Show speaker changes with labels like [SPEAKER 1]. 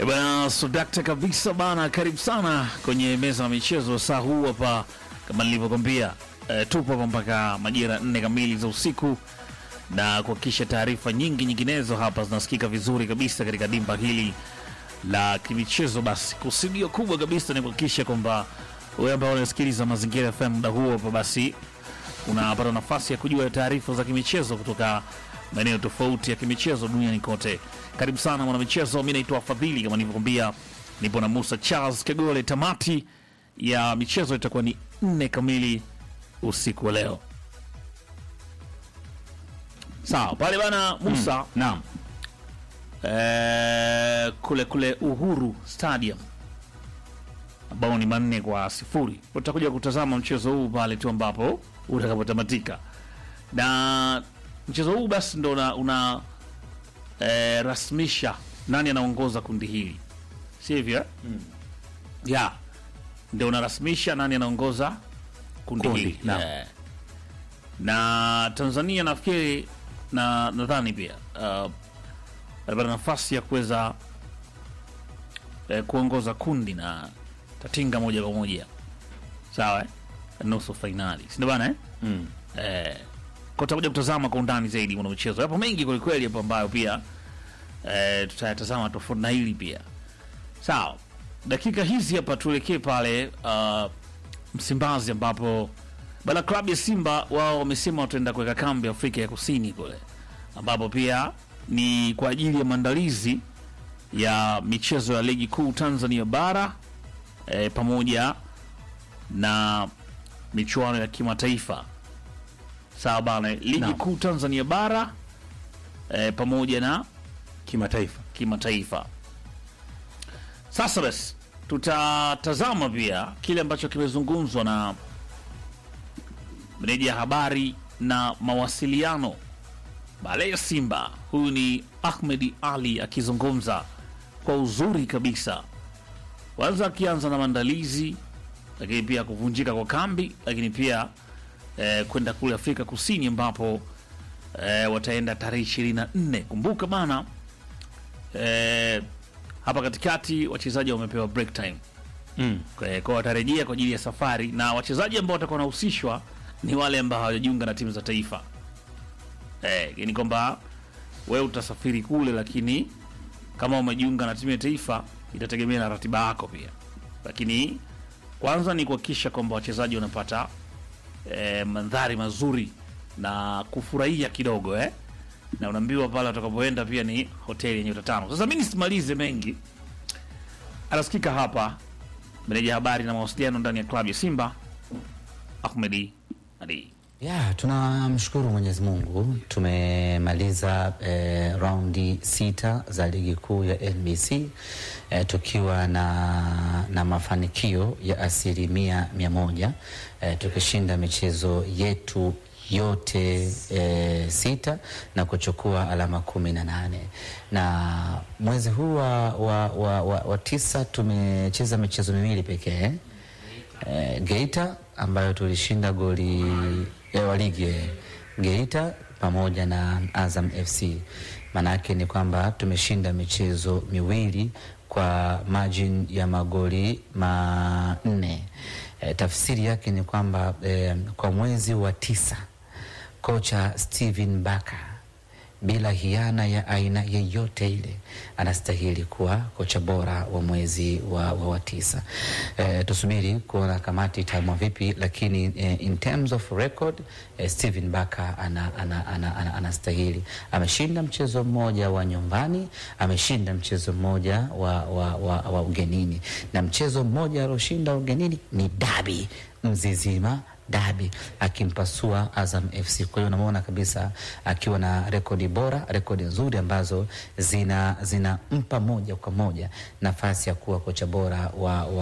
[SPEAKER 1] E bana, sodakta kabisa bana, karibu sana kwenye meza ya michezo saa huu hapa, kama nilivyokwambia e, tupo hapa mpaka majira nne kamili za usiku na kuhakikisha taarifa nyingi nyinginezo hapa zinasikika vizuri kabisa katika dimba hili la kimichezo. Basi kusudio kubwa kabisa ni kuhakikisha kwamba wewe ambao unasikiliza Mazingira FM muda huo hapa, basi unapata nafasi ya kujua taarifa za kimichezo kutoka maeneo tofauti ya kimichezo duniani kote. Karibu sana mwanamichezo, mi naitwa Fadhili, kama nilivyokwambia, nipo na Musa Charles Kagole. Tamati ya michezo itakuwa ni nne kamili usiku wa leo. Sawa pale bana Musa,
[SPEAKER 2] Naam.
[SPEAKER 1] eh, kule kule Uhuru Stadium ambao ni manne kwa sifuri. Utakuja kutazama mchezo huu pale tu ambapo utakapotamatika, na mchezo huu basi ndo una, una eh, rasmisha nani anaongoza kundi hili, si hivyo eh? ya ndio unarasmisha nani anaongoza kundi,
[SPEAKER 2] Kundi,
[SPEAKER 1] hili
[SPEAKER 2] naam.
[SPEAKER 1] Eh. na Tanzania nafikiri na nadhani pia uh, alipata nafasi ya kuweza eh, kuongoza kundi na tatinga moja kwa moja sawa eh? nusu fainali sindio bana eh?
[SPEAKER 2] Mm.
[SPEAKER 1] eh, kwa tutakuja kutazama kwa undani zaidi mwana michezo yapo mengi kwelikweli hapo ambayo pia eh, tutayatazama tofauti na hili pia sawa dakika hizi hapa tuelekee pale uh, msimbazi ambapo bana klabu ya simba wao wamesema wataenda kuweka kambi afrika ya kusini kule ambapo pia ni kwa ajili ya maandalizi ya michezo ya ligi kuu tanzania bara e, pamoja na michuano ya kimataifa sawa bana ligi
[SPEAKER 2] Naam.
[SPEAKER 1] kuu tanzania bara e, pamoja na
[SPEAKER 2] Kimataifa.
[SPEAKER 1] kimataifa. Sasa basi, tutatazama pia kile ambacho kimezungumzwa na meneja habari na mawasiliano Bale ya Simba. Huyu ni Ahmed Ali akizungumza kwa uzuri kabisa, kwanza akianza na maandalizi, lakini pia kuvunjika kwa kambi, lakini pia eh, kwenda kule Afrika Kusini ambapo eh, wataenda tarehe ishirini na nne. Kumbuka bana eh, hapa katikati wachezaji wamepewa break time
[SPEAKER 2] Mm.
[SPEAKER 1] kwa kwa watarejea kwa ajili ya safari, na wachezaji ambao watakuwa wanahusishwa ni wale ambao hawajajiunga na timu za taifa. Eh, ni kwamba wewe utasafiri kule, lakini kama umejiunga na timu ya taifa itategemea na ratiba yako pia, lakini kwanza ni kuhakikisha kwamba wachezaji wanapata eh, mandhari mazuri na kufurahia kidogo eh? na unaambiwa pale watakapoenda pia ni hoteli yenye nyota tano. Sasa mi nisimalize mengi, anasikika hapa meneja habari na mawasiliano ndani ya klabu ya Simba Ahmedi Ali.
[SPEAKER 3] Ya, tunamshukuru Mwenyezi Mungu tumemaliza eh, raundi sita za ligi kuu ya NBC eh, tukiwa na, na mafanikio ya asilimia mia moja eh, tukishinda michezo yetu yote e, sita na kuchukua alama kumi na nane na mwezi huu wa, wa, wa, wa, wa tisa tumecheza michezo miwili pekee eh, Geita ambayo tulishinda goli ya wa ligi eh, Geita pamoja na Azam FC. Maanake ni kwamba tumeshinda michezo miwili kwa margin ya magoli manne. Eh, tafsiri yake ni kwamba eh, kwa mwezi wa tisa kocha Steven Baka bila hiana ya aina yeyote ile anastahili kuwa kocha bora wa mwezi wa, wa, wa tisa. E, tusubiri kuona kamati itaamua vipi, lakini e, in terms of record e, Steven Baka ana, ana, ana, ana, anastahili. Ameshinda mchezo mmoja wa nyumbani, ameshinda mchezo mmoja wa, wa, wa, wa ugenini, na mchezo mmoja alioshinda ugenini ni dabi Mzizima dabi akimpasua Azam FC. Kwa hiyo unamwona kabisa akiwa na rekodi bora, rekodi nzuri ambazo zina zinampa moja kwa moja nafasi ya kuwa kocha bora wa, wa